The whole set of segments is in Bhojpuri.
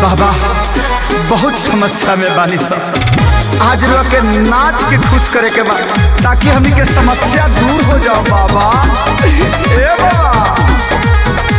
बाबा बहुत समस्या में बानी सब आज रो के नाच के खुश करे के बा ताकि हमनी के समस्या दूर हो जाओ बाबा ए बाबा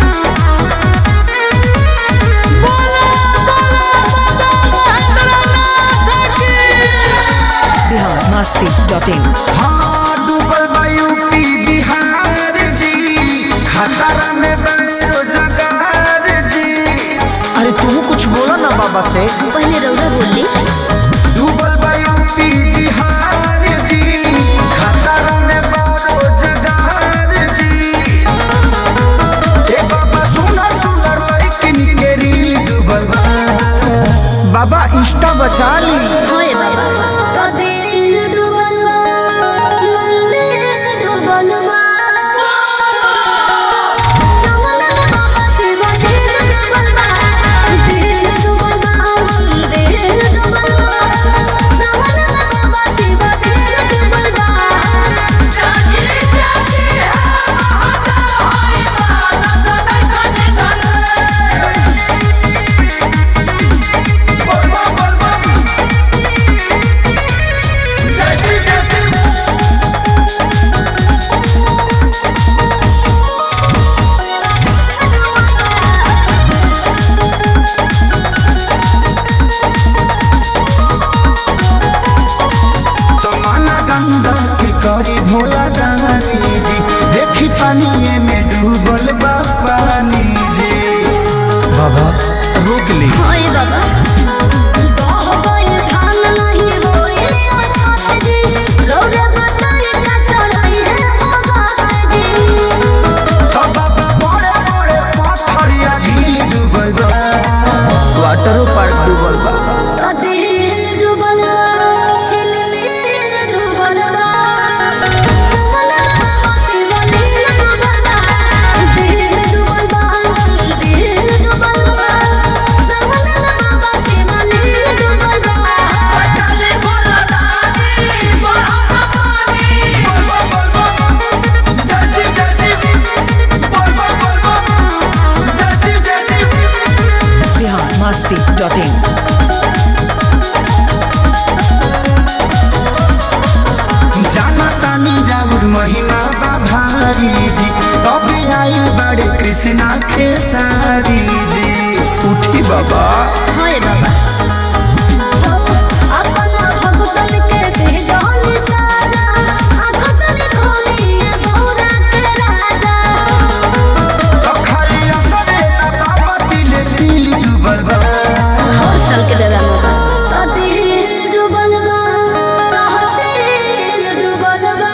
बिहार मस्ती डॉट इन हाँ डूबल बा यूपी बिहार जी खतरा में बने रोजगार जी अरे तू कुछ बोलो ना बाबा से पहले रौरा बोली डूबल बा यूपी बिहार जी खतरा में बा रोजगार जी ए बाबा सुनर सुनर लड़किन के रील डूबल बा बाबा इंस्टा बचा ली होए बाबा तो दिल डूबल बा मंदिर डूबल बा सवना में बाबा शिव दिल डूबल बा दिल डूबल बा मंदिर डूबल बा सवना में बाबा शिव दिल डूबल बा जागे जागे जमाना गंगा के करी भोला दानी जी देखी पानी में डूबल बा पानी जी बाबा रोक ली होए बाबा गाह गइल धान नहीं होए अछत जी रौरे बताई का चढ़ाई है भगत जी बाबा बड़े बड़े पत्थरिया झील डूबल बा वाटरो पार्क डूबल बा तो दिल डूबल बा चिलमिल डूबल बा समना बाबा शिवलिंग डूबल बा दिल डूबल बा दिल डूबल बा समना बाबा शिवलिंग डूबल बा चले बोला दादी बड़ा पानी बिहार मस्ती डॉट इन जाना तानी राउर महिमा बा भारी जी तबे आई बड़े कृष्णा खेसारी जी उठी बाबा होए बाबा अपना भगतन के दे जान साजा आखतन खोलिए भोरा के राजा तो खाली असरे ना बाबा दिले दिल डूबल बा हर साल के दादा मोबा तो दिल डूबल बा तहसील डूबल बा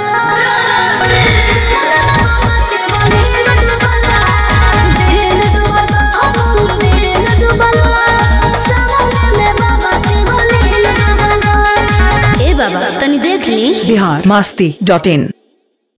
शिवलिंग डूबल बा दिल डूबल बा दिल डूबल बा सवना में बाबा शिवलिंग डूबल बा ए बाबा तनी देख ली बिहार मस्ती डॉट इन